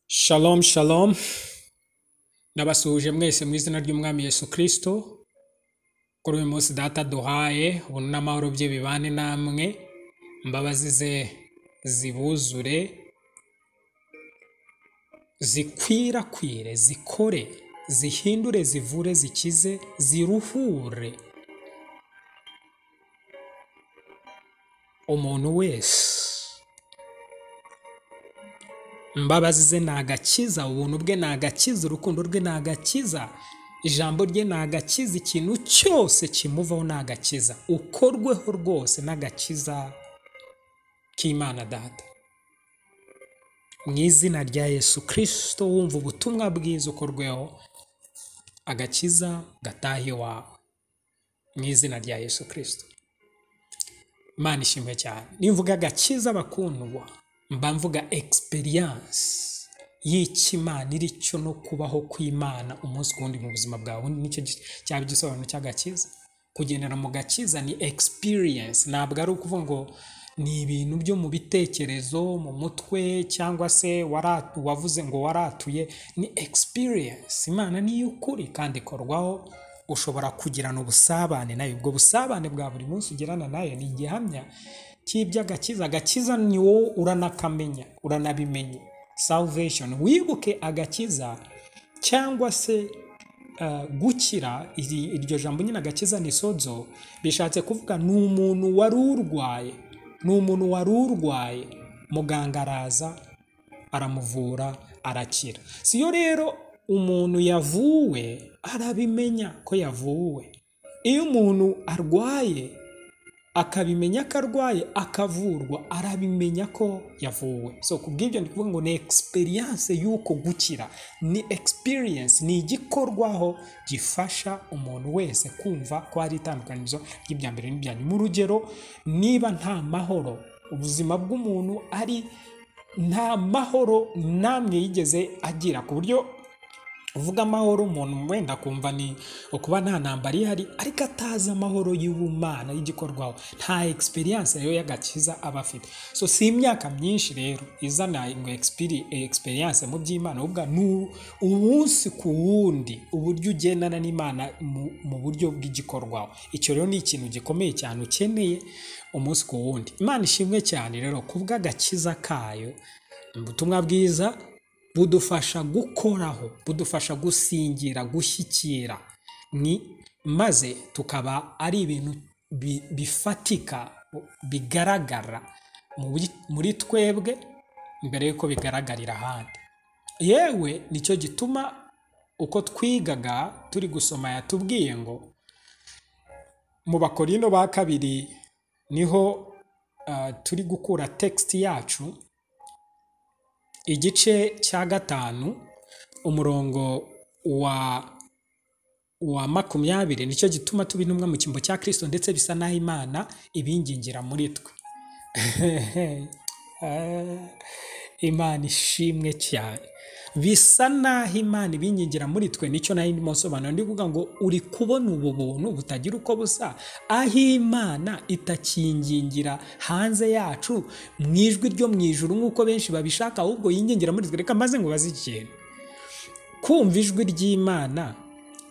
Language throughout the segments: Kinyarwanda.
Shalom shalom ndabasuhuje mwese mu izina ry'umwami Yesu kirisito kuri uyu munsi data duhaye ubuntu n'amahoro bye bibane namwe imbabazi ze zibuzure zikwirakwire zikore zihindure zivure zikize ziruhure umuntu wese imbabazi ze ni agakiza ubuntu bwe ni agakiza urukundo rwe ni agakiza ijambo rye ni agakiza ikintu cyose kimuvaho ni agakiza ukorweho rwose n'agakiza k'imana data mu izina rya yesu kirisito wumva ubutumwa bwiza ukorweho agakiza gataha iwawe mu izina rya yesu kirisito imana ishimwe cyane nimvuga agakiza bakundwa mba mvuga egisperiyanse y'ikimana iri cyo no kubaho kw'imana umunsi ku wundi mu buzima bwawe nicyo gi- cyaba igisobanuro cy'agakiza kugendera mu gakiza ni egisperiyanse ntabwo ari ukuvuga ngo ni ibintu byo mu bitekerezo mu mutwe cyangwa se waratu, wavuze ngo waratuye ni egisperiyanse imana niyo ukuri kandi ikorwaho ushobora kugirana ubusabane nayo ubwo busabane bwa buri munsi ugirana nayo ni igihamya cy'iby'agakiza agakiza ni wowe uranakamenya uranabimenya salvation wibuke agakiza cyangwa se eh, gukira iri- iryo jambo nyine agakiza ni sozo bishatse kuvuga ni umuntu wari urwaye ni umuntu wari urwaye muganga araza aramuvura arakira siyo rero umuntu yavuwe arabimenya ko yavuwe iyo umuntu arwaye akabimenya ko arwaye akavurwa arabimenya ko yavuwe so ku bw'ibyo ndi kuvuga ngo ni egisperiyanse y'uko gukira ni egisperiyanse ni igikorwaho gifasha umuntu wese kumva ko hari itandukanizo ry'ibya mbere n'ibya nyuma urugero niba nta mahoro ubuzima bw'umuntu ari nta mahoro namwe yigeze agira ku buryo uvuga amahoro umuntu wenda akumva ni ukuba nta ntambara ihari ariko atazi amahoro y'ubumana y'igikorwaho nta egisperiyanse rero y'agakiza aba afite so si imyaka myinshi rero izana ngo egisperiyanse mu by'imana ahubwo ni u- umunsi ku wundi uburyo ugendana n'imana mu, mu buryo bw'igikorwaho icyo rero ni ikintu gikomeye cyane ukeneye umunsi ku wundi imana ishimwe cyane rero ku bw'agakiza kayo ni ubutumwa bwiza budufasha gukoraho budufasha gusingira gushyikira ni maze tukaba ari ibintu bi- bifatika bigaragara muri- muri twebwe mbere y'uko bigaragarira ahandi yewe nicyo gituma uko twigaga turi gusoma yatubwiye ngo mu bakorino ba kabiri niho ah, turi gukura text yacu igice cya gatanu umurongo wa wa makumyabiri nicyo gituma tuba intumwa mu cyimbo cya kirisito ndetse bisa n'aho imana ibingingira muri twe imana ishimwe cyane bisa n'aho imana ibingingira muri twe nicyo nayo ndimo nsobanura ndi kuvuga ngo uri kubona ubu buntu butagira uko busa aho imana itakingingira hanze yacu mu ijwi ryo mu ijuru nk'uko benshi babishaka ahubwo yingingira muri twe reka maze ngo baze ikintu kumva ijwi ry'imana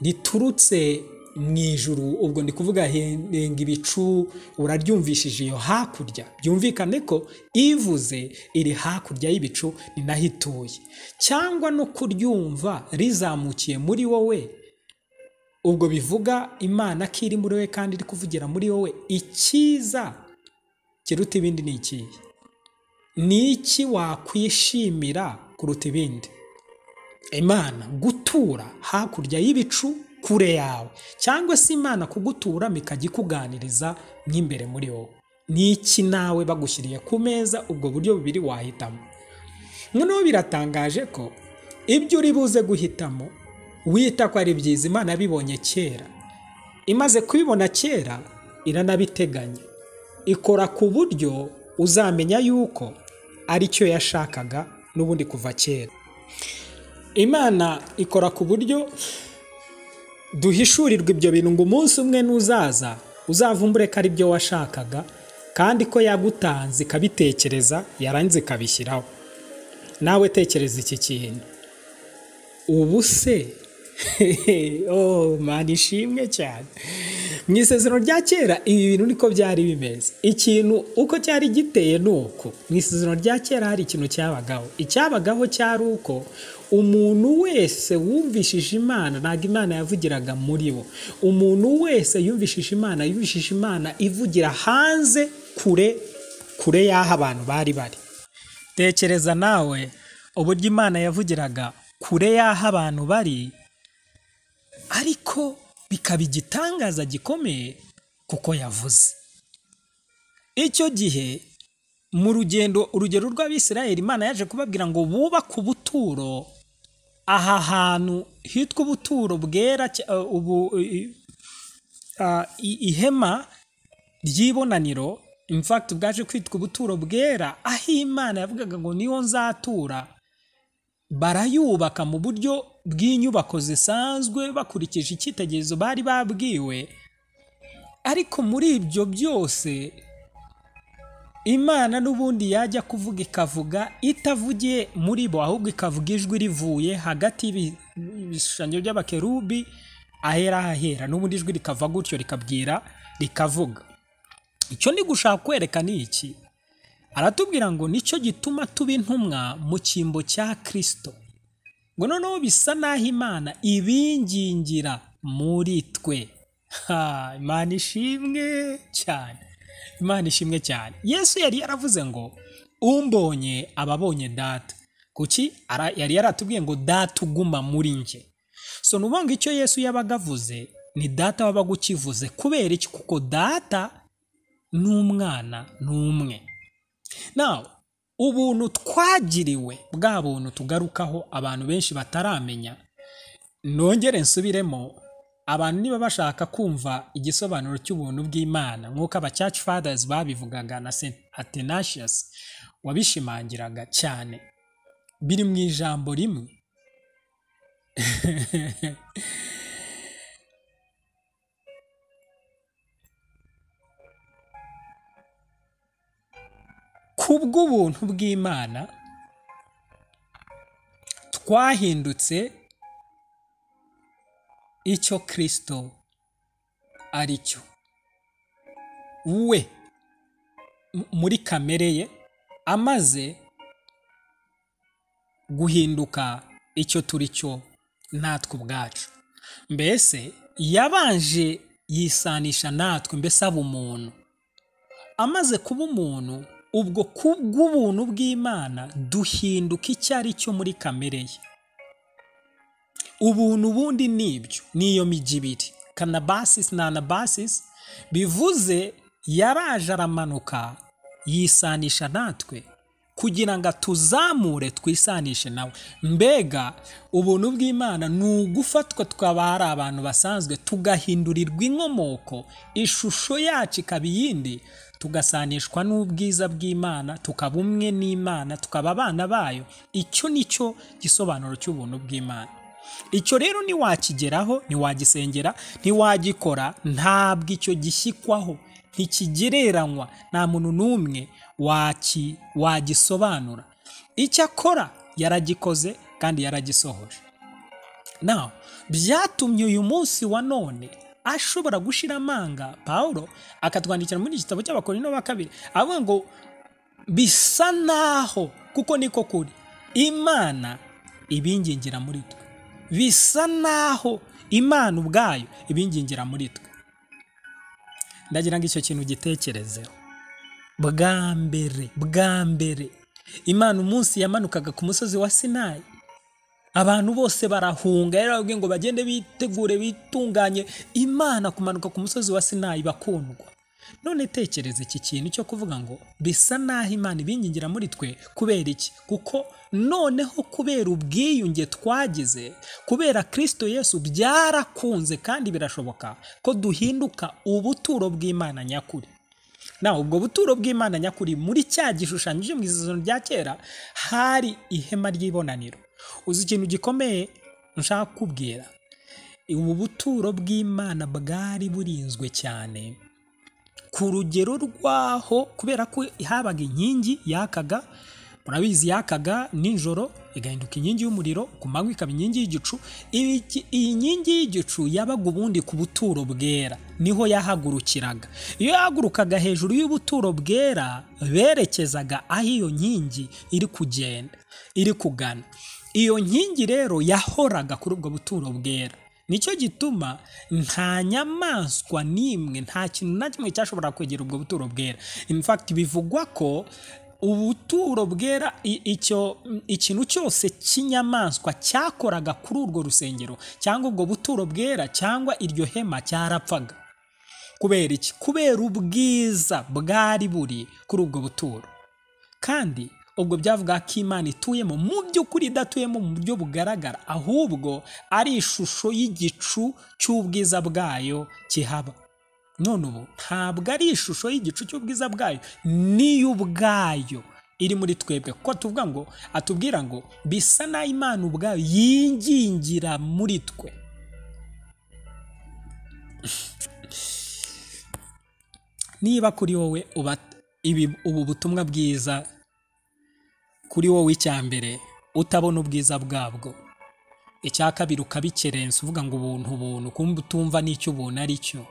riturutse mu ijuru ubwo ndi kuvuga henga ibicu uraryumvishije iyo hakurya byumvikane ko ivuze iri hakurya y'ibicu ni naho ituye cyangwa no kuryumva rizamukiye muri wowe ubwo bivuga imana ko iri muri wowe kandi iri kuvugira muri wowe icyiza kiruta ibindi ni ikihe ni iki wakwishimira kuruta ibindi imana gutura hakurya y'ibicu kure yawe cyangwa se imana kugutura ikajya ikuganiriza mw'imbere muri wowe ni iki nawe bagushyiriye ku meza ubwo buryo bubiri wahitamo noneho biratangaje ko ibyo uri buze guhitamo wita ko ari byiza imana yabibonye kera imaze kubibona kera iranabiteganya ikora ku buryo uzamenya yuko aricyo yashakaga n'ubundi kuva kera imana ikora ku buryo duhishurirwa ibyo bintu ngo umunsi umwe nuzaza uzavumbure ko ari byo washakaga kandi ko yagutanze ikabitekereza yarangiza ikabishyiraho nawe tekereza iki kintu ubu se oh mani ishimwe cyane mu isezerano rya kera ibi bintu niko byari bimeze ikintu uko cyari giteye ni uko mu isezerano rya kera hari ikintu cyabagaho icyabagaho cyari uko umuntu wese wumvishije imana ntabwo imana yavugiraga muri bo umuntu wese yumvishije imana yumvishije imana ivugira hanze kure kure y'aho abantu bari bari tekereza nawe uburyo imana yavugiraga kure y'aho abantu bari ariko bikaba igitangaza gikomeye kuko yavuze icyo gihe mu rugendo urugero rw'abisirayeli imana yaje kubabwira ngo bubake ubuturo aha hantu hitwa ubuturo bwera cya- uh, ubu- i- ah, i- ihema ry'ibonaniro in fact bwaje kwitwa ubuturo bwera aho imana yavugaga ngo niho nzatura barayubaka mu buryo bw'inyubako zisanzwe bakurikije icyitegererezo bari babwiwe ariko muri ibyo byose imana n'ubundi yajya kuvuga ikavuga itavugiye muri bo ahubwo ikavuga ijwi rivuye hagati y'ibi- y'ibishushanyo by'abakerubi ahera ahera n'ubundi ijwi rikava gutyo rikabwira rikavuga icyo ndi gushaka kwereka ni iki aratubwira ngo nicyo gituma tuba intumwa mu cyimbo cya kirisito ngo noneho bisa n'aho imana ibingingira muri twe ha imana ishimwe cyane imana ishimwe cyane yesu yari yaravuze ngo umbonye aba abonye data kuki Ara- yari yaratubwiye ngo data uguma muri njye so ni ngo icyo yesu yabaga avuze ni data wabaga ukivuze kubera iki kuko data n'umwana ni umwe nawe ubuntu twagiriwe bwa buntu tugarukaho abantu benshi bataramenya nongere nsubiremo abantu niba bashaka kumva igisobanuro cy'ubuntu bw'imana nk'uko abacaci fadazi babivugaga na St. atenasiasi wabishimangiraga cyane biri mu ijambo rimwe ku bw'ubuntu bw'imana twahindutse icyo kirisito ari cyo we m- muri kamere ye amaze guhinduka icyo turi cyo natwe ubwacu mbese yabanje yisanisha natwe mbese aba umuntu amaze kuba umuntu ubwo ku bw'ubuntu bw'imana duhinduka icyo ari cyo muri kamere ye ubuntu bundi ni ibyo niyo mijyi ibiri kanabasisi na anabasisi bivuze yaraje aramanuka yisanisha natwe kugira ngo atuzamure twisanishe nawe mbega ubuntu bw'imana ni ugufatwa tukaba ari abantu basanzwe tugahindurirwa inkomoko ishusho yacu ikaba iyindi tugasanishwa n'ubwiza bw'imana tukaba umwe n'imana tukaba abana bayo icyo ni cyo gisobanuro cy'ubuntu bw'imana icyo rero ntiwakigeraho ntiwagisengera ntiwagikora ntabwo icyo gishyikwaho ntikigereranywa nta muntu n'umwe waki- wagisobanura icyo akora yaragikoze kandi yaragisohoje naho byatumye uyu munsi wa none ashobora gushira amanga pawulo akatwandikira muri iki gitabo cy'abakorino ba kabiri avuga ngo bisa naho kuko niko kuri imana ibingingira muri twe bisa naho imana ubwayo ibingingira muri twe ndagira ngo icyo kintu gitekerezeho bwa mbere bwa mbere imana umunsi yamanukaga ku musozi wa sinayi abantu bose barahunga yarababwiye ngo bagende bitegure bitunganye imana kumanuka ku musozi wa sinayi bakundwa none tekereza iki kintu cyo kuvuga ngo bisa naho imana ibingingira muri twe kubera iki kuko noneho kubera ubwiyunge twagize kubera kristo yesu byarakunze kandi birashoboka ko duhinduka ubuturo bw'imana nyakuri nawe ubwo buturo bw'imana nyakuri muri cya gishushanyo cyo mu isezerano rya kera hari ihema ry'ibonaniro uzi ikintu gikomeye nshaka kukubwira ubu buturo bw'imana bwari burinzwe cyane ku rugero rwaho kubera ko habaga inkingi yakaga murabizi yakaga nijoro igahinduka inkingi y'umuriro ku manywa ikaba inkingi y'igicu Ibi- iyi nkingi y'igicu yabaga ubundi ku buturo bwera niho yahagurukiraga iyo yahagurukaga hejuru y'ubuturo bwera berekezaga aho iyo nkingi iri kugenda iri kugana iyo nkingi rero yahoraga kuri ubwo buturo bwera nicyo gituma nta nyamaswa n'imwe nta kintu na kimwe cyashobora kwegera ubwo buturo bwera in fact bivugwa ko ubuturo bwera i- icyo ikintu cyose cy'inyamaswa cyakoraga kuri urwo rusengero cyangwa ubwo buturo bwera cyangwa iryo hema cyarapfaga kubera iki kubera ubwiza bwari buri kuri ubwo buturo kandi ubwo byavuga ko imana ituyemo mu by'ukuri idatuyemo mu buryo bugaragara ahubwo ari ishusho y'igicu cy'ubwiza bwayo kihaba none ubu ntabwo ari ishusho y'igicu cy'ubwiza bwayo niyo ubwayo iri muri twebwe kuko tuvuga ngo atubwira ngo bisa n'aho imana ubwayo yingingira muri twe niba kuri wowe uba ibi ubu butumwa bwiza kuri wowe icyambere utabona ubwiza bwabwo icya kabiri ukabikerensa uvuga ngo ubuntu ubuntu kumva utumva n'icyo ubuntu ari cyo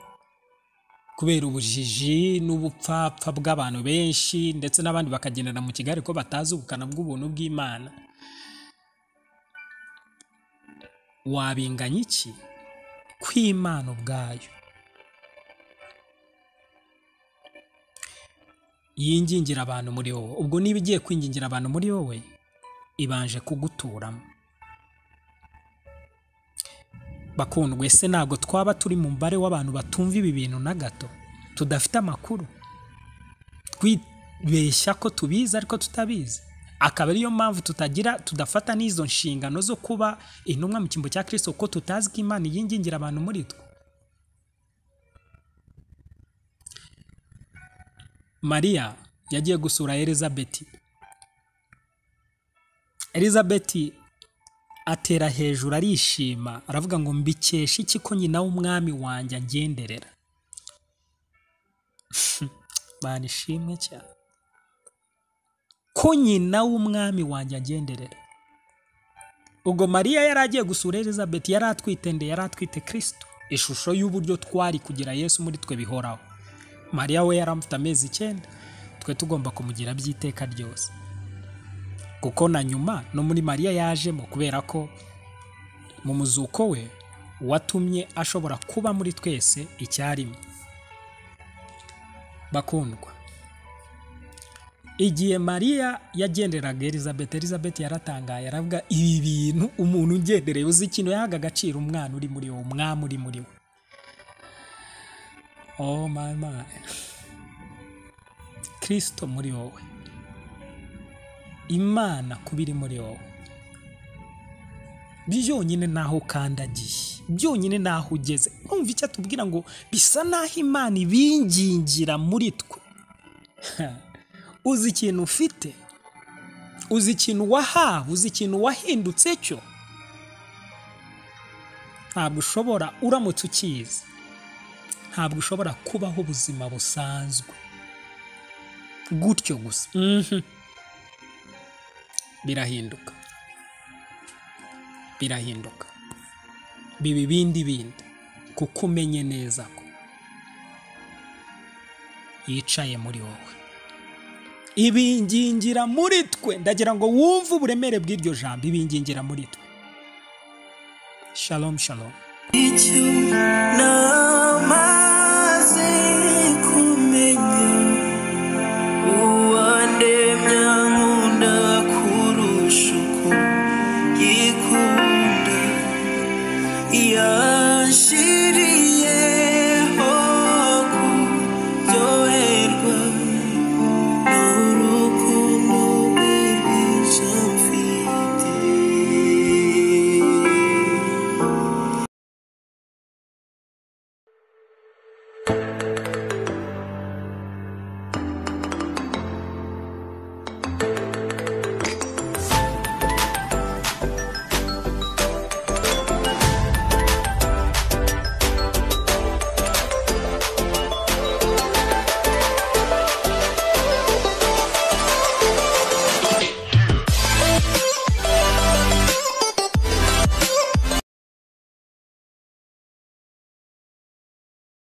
kubera ubujiji n'ubupfapfa bw'abantu benshi ndetse n'abandi bakagendera mu kigali ko batazi ubukana bw'ubuntu bw'imana wabinganya iki kw'imana ubwayo yingingira abantu muri wowe ubwo niba igiye kwingingira abantu muri wowe ibanje kuguturamo bakundwe se ntabwo twaba turi mu mubare w'abantu batumva ibi bintu na gato tudafite amakuru twibeshya ko tubizi ariko tutabizi akaba ariyo mpamvu tutagira tudafata n'izo nshingano zo kuba intumwa mu cyimbo cya kirisito kuko tutazi ko imana yingingira abantu muri twe mariya yagiye gusura elizabeti elizabeti atera hejuru arishima aravuga ngo mbikesha iki ko nyina w'umwami wanjye angenderera bana ishimwe cyane ko nyina w'umwami wanjye angenderera ubwo mariya yari agiye gusura elizabeti yari atwite nde yari atwite kirisito ishusho y'uburyo twari kugira yesu muri twe bihoraho mariya we yari amufite amezi icyenda twe tugomba kumugira by'iteka ryose kuko na nyuma no muri mariya yajemo kubera ko mu muzuko we watumye ashobora kuba muri twese icyarimwe bakundwa igihe mariya yagenderaga elizabeth elizabeth yaratangaye aravuga ibi bintu umuntu ugendereye uzi ikintu yahaga agaciro umwana uri muri wo umwami uri muri we oh my my kristo muri wowe imana kuba iri muri wowe byonyine n'aho ukandagiye byonyine n'aho ugeze nkumva icyo atubwira ngo bisa n'aho imana ibingingira muri twe uzi ikintu ufite uzi ikintu wahawe uzi ikintu wahindutse cyo ntabwo ushobora uramutse ukizi ntabwo ushobora kubaho ubuzima busanzwe gutyo gusa Mhm. birahinduka birahinduka biba ibindi bindi kuko umenye neza ko yicaye muri wowe ibingingira muri twe ndagira ngo wumve uburemere bw'iryo jambo ibingingira muri twe shalom shalom Icyo na